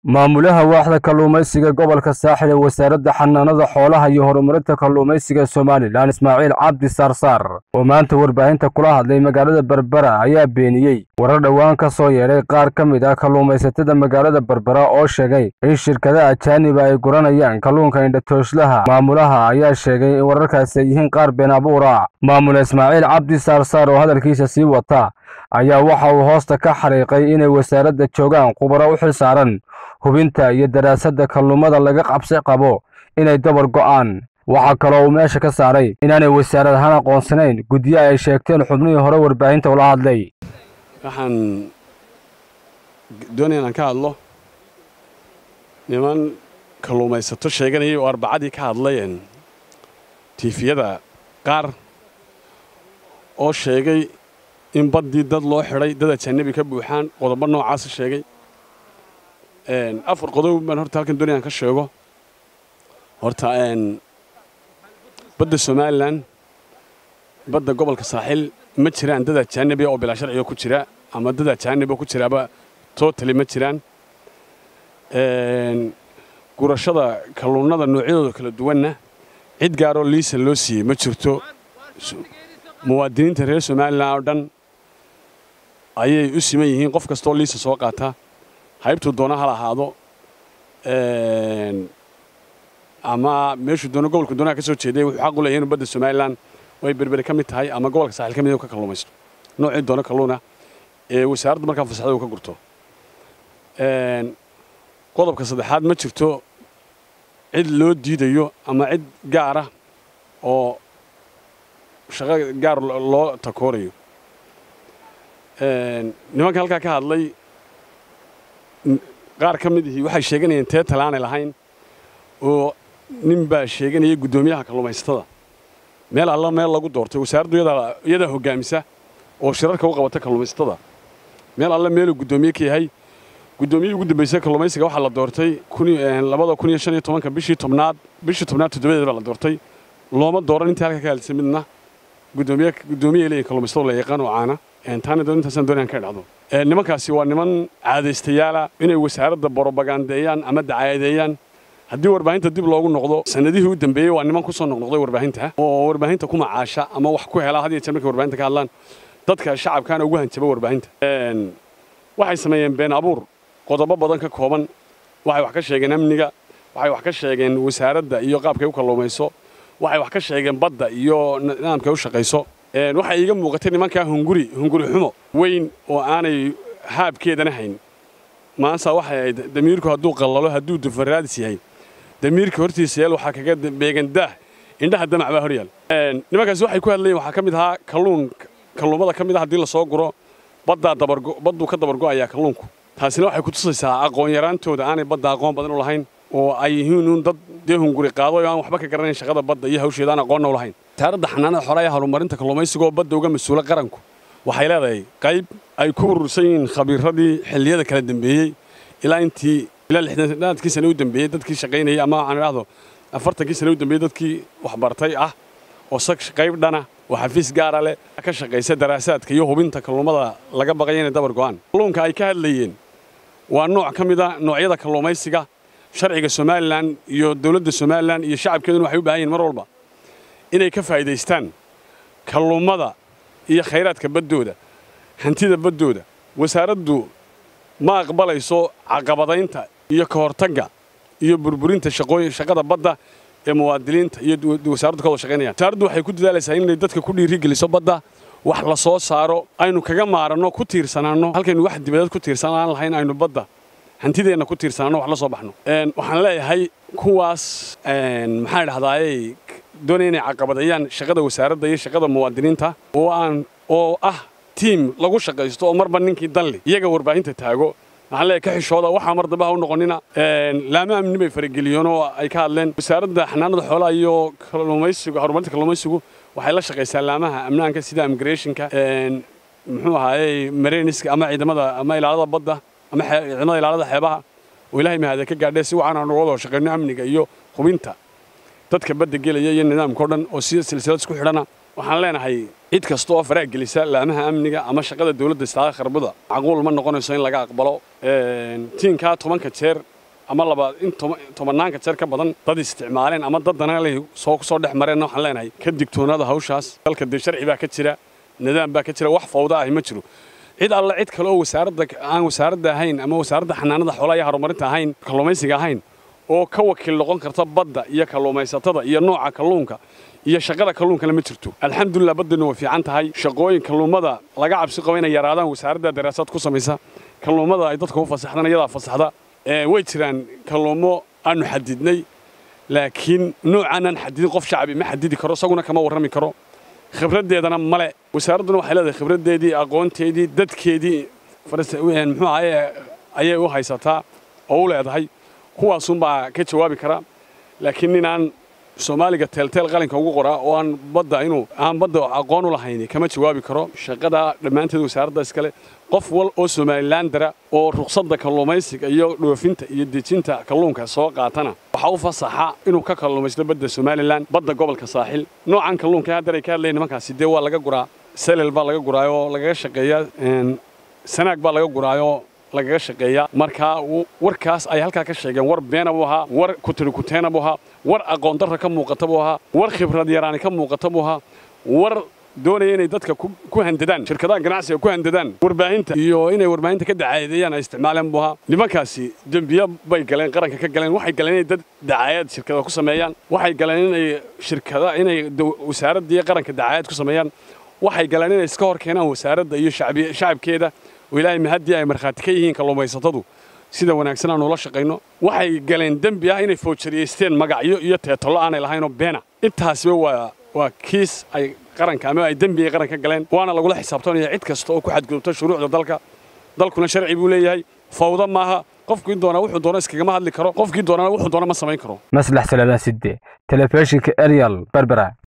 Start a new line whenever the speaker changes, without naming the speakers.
maamulaha waaxda kalluumaysiga gobolka saaxil ee wasaaradda xanaanada xoolaha iyo horumarinta kalluumaysiga somalilan ismaaciil cabdi saarsaar oo maanta warbaahinta kula hadlay magaalada berbera ayaa beeniyey warar dhowaan ka soo yeedhay qaar ka mid ah kalluumaysatada magaalada berbera oo sheegay in shirkada ajaaniba ay guranayaan kalluunka indhatooslaha maamulaha ayaa sheegay in wararkaasi ay yihiin qaar been abuura maamule ismaaciil cabdi saarsaar oo hadalkiisa sii wata ayaa waxa uu hoosta ka xariiqay inay wasaaradda joogaan khubaro u xil saaran hubinta iyo daraasadda kalluumada laga qabsi qabo inay dabar go'aan waxaa kaloo uu meesha ka saaray inaanay wasaarad ahaan aqoonsanayn guddiyo ay sheegteen xubnihii hore warbaahinta ula hadlay
waxaan doonaya inaan ka hadlo niman kalluumaysato sheeganayay oo arbacadii ka hadlayeen tiifiyada qaar oo sheegay in baddii dad loo xidhay dad ajaanabi ka buuxaan qodobo noocaasa sheegay afar qodob baan horta halkan doonaya aan ka sheego horta badda somalilan badda gobolka saaxil ma jiraan dad ajaanabi oo bilaa sharciga ku jira ama dad ajaanabi ku jiraaba totally ma jiraan gurashada kalluunada noocyadooda kala duwanna cid gaaroo liisa loo siiyey ma jirto muwaadiniinta reer somalilan oo dhan ayay u siman yihiin qof kastoo liisa soo qaata haybtuu doona hal ahaado ama meeshuu doono gobolka doonaha ka soo jeeday wuxuu xaq u leeyahay inuu badda somalilan way berberi ka mid tahay ama gobolka saaxil ka mid ka kalluumaysto noocii doono kalluuna ee wasaaradda markaa fasaxda uu ka gurto qodobka saddexaad ma jirto cid loo diidayo ama cid gaara oo shaqo gaar loo takoorayo nimanka halkaa ka hadlay qaar ka mid ihii waxay sheeganayeen tee talaanay lahayn oo nin baa sheeganayay guddoomiyaha kalluumaysatada meel alla meel lagu doortay wasaaraddu iyadaa hoggaamisa oo shirarka u qabata kalluumaysatada meel alle meeluu guddoomiye ka yahay guddoomiyihii ugu dambaysay kalluumaysiga waxaa la doortay labada kun iyo shan iyo tobanka bishii tobnaad bishii tobnaad toddobadeed baa la doortay looma dooran intii halka ka hadlisay midna guddoomiye guddoomiye leeyihin kalluumaysatada la yaqaan oo caana taana intaasaan doonayaan ka idhahdo nimankaasi waa niman caadaystayaala inay wasaaradda borobagandeeyaan ama dacaayadeeyaan haddii warbaahinta dib loogu noqdo sanadihii u dambeeyey waa niman ku soo noqnoqday warbaahinta oo warbaahinta ku macaasha ama wax ku hela had iyo jeer markay warbaahinta ka hadlaan dadka shacabkaana ugu hanjaba warbaahinta waxay sameeyeen been abuur qodobo badan ka kooban waxay wax ka sheegeen amniga waxay wax ka sheegeen wasaaradda iyo qaabkay u kalluumayso waxay wax ka sheegeen badda iyo nidaamkay u shaqayso waxay iiga muuqatay nimankaa hunguri hunguri xumo weyn oo aanay haabkeedana hayn maanta waxay ahayd damiirku hadduu qallalo hadduu dufaraadis yahay damiirka hortiisa yaal waxaa kaga beegan daah indhaha damac baa hor yaal nimankaasi waxay ku hadlayeen waxaa ka mid ahaa kalluun kalluumada ka mid ah haddii la soo guro baddaa dabargo badduu ka dabargo'ayaa kalluunku taasina waxay ku tusaysaa aqoon yaraantooda aanay badda aqoon badan u lahayn oo ay yihiin uun dad dee hunguri qaado oo aan waxba ka garanayn shaqada badda iyo hawsheeda aan aqoonna u lahayn wasaaradda xanaanada xoolaha ee horumarinta kalluumaysiga oo badda uga mas-uula qaranku waxay leedahay qayb ay ku urursan yihiin khabiiradii xilliyada kala dambeeyey ilaa intii ilaa lixdanaadkii sane u dambeeyey dadkii shaqaynayay ama waxaan idhahdo afartankii sane u dambeeyey dadkii waxbartay ah oo sag qayb dhana oo xafiis gaara leh ka shaqaysa daraasaadka iyo hubinta kalluumada laga baqaya inay dabar go'aan kalluunka ay ka hadlayeen waa nooc ka mid a noocyada kalluumaysiga sharciga somalilan iyo dowladda somalilan iyo shacabkeeduna waxay u baahan yihin mar walba inay ka faa'iidaystaan kalluumada iyo khayraadka baddooda hantida baddooda wasaaraddu ma aqbalayso caqabadaynta iyo ka hortagga iyo burburinta shaqada badda ee muwaadiniinta iyo wasaaraddu ka wada shaqaynayaan wasaaraddu waxay ku dadaalaysaa inay dadka ku dhiirigeliso badda wax la soo saaro aynu kaga maaranno ku tiirsanaanno halkaynu wax dibadeed ku tiirsanaan lahayn aynu badda hantideenna ku tiirsananno wax la soo baxno waxaan leeyahay kuwaas maxaan idhahdaayey doonaya inay caqabadayaan shaqada wasaaradda iyo shaqada muwaadiniinta oo aan oo ah tiim lagu shaqaysto oo marba ninkii danli iyaga warbaahinta taago waxaan leeyahay ka xishooda waxaa mar dambe ha u noqonina laama amni bay farageliyeen oo ay ka hadleen wasaaradda xanaanada xoolaha iyo kalluumaysigu horumarinta kalluumaysigu waxay la shaqaysaa laamaha amnaanka sida immigrationka muxuu ahaayey mareyniska ama ciidamada ama ilaalada badda ama ciidamada ilaalada xeebaha oo ilaahay mahada ka gaadhee si wacan aanu wada shaqayno amniga iyo hubinta dadka badda gelaya iyo nidaamka o dhan oo si silsilad isku xidhana waxaan leenahay cid kasta oo faraha gelisa laamaha amniga ama shaqada dowladda istaaga kharbada macquul ma noqonayso in laga aqbalo tiinkaa tobanka jeer ama laba in tobanaanka jeer ka badan dad isticmaaleen ama dad danaalay soo kusoo dhex mareenna waxaan leenahay ka digtoonaada hawshaas dalka dee sharci baa ka jira nidaam baa ka jira wax fawda ahi ma jiro cid alle cid kale oo wasaaradda aan wasaaradda ahayn ama wasaaradda xanaanada xoolaha iyo horumarinta ahayn kalluumaysiga ahayn oo ka wakiil noqon karta badda iyo kalluumaysatada iyo nooca kalluunka iyo shaqada kalluunkana ma jirto alxamdulilah baddeennu way fiican tahay shaqooyin kalluumada laga cabsi qabo inay yaraadaan wasaaradda daraasad ku samaysa kalluumada ay dadka u fasaxdaan iyadaa fasaxda way jiraan kalluumo aanu xadidnay laakiin noocaanaan xadidin qof shacbi ma xadidi karo isaguna kama warrami karo khibraddeedana male wasaaradduna waxay leedahay khibraddeedii aqoonteedii dadkeedii muxuu ahaye ayay u haysataa oo u leedahay kuwaasunbaa ka jawaabi kara laakiin ninaan soomaaliga teelteel qalinka ugu qoraa oo aan badda inuu aan badda aqoon u lahayni kama jawaabi karo shaqada dhammaanteed wasaaradda iskale qof wal oo somalilandara oo ruqsadda kalluumaysiga iyo dhoofinta iyo dejinta kalluunka soo qaatana waxaa u fasaxa inuu ka kalluumaysto badda somalilan badda gobolka saaxil noocan kalluunka haddar ay ka hadlayan nimankaasi dee waa laga guraa selel baa laga guraayoo lagaga shaqeeyaa sanaag baa laga guraayoo lagaga shaqeeyaa markaa warkaas ay halkaa ka sheegeen war beena buu ahaa war kutiri kuteena buu ahaa war aqoon darra ka muuqata buu ahaa war khibrad yaraani ka muuqata buu ahaa war doonaya inay dadka ku handadaan shirkadaha ganacsiga ku handadaan warbaahinta iyo inay warbaahinta ka dacaayadeeyaan ay isticmaaleen buu ahaa nimankaasi dembiyo bay galeen qaranka ka galeen waxay galeen inay dad dacaayad shirkada ku sameeyaan waxay galeen inay shirkada inay wasaaradda iyo qaranka dacaayad ku sameeyaan waxay galeen inay iska hor keenaan wasaaradda iyo shacabkeeda oo ilaahay mahaddii ay markhaati ka yihiin kalluumaysatadu sida wanaagsan aanu ula shaqayno waxay galeen dembi ah inay foojariyeysteen magacyo iyo teetollo aanay lahaynoo beena intaasiba waa waa kiis ay qaranka ama ay dembi ay qaranka galeen waana lagula xisaabtanaya cid kasta oo ku xadgudubta shuruucda dalka dalkuna sharci buu leeyahay fawda maaha qofkii doonaa wuxuu doona iskagama hadli karo qofkii doonana wuxuu doona ma samayn karo
maslax salaadaan sidde telefishinka eryal berbera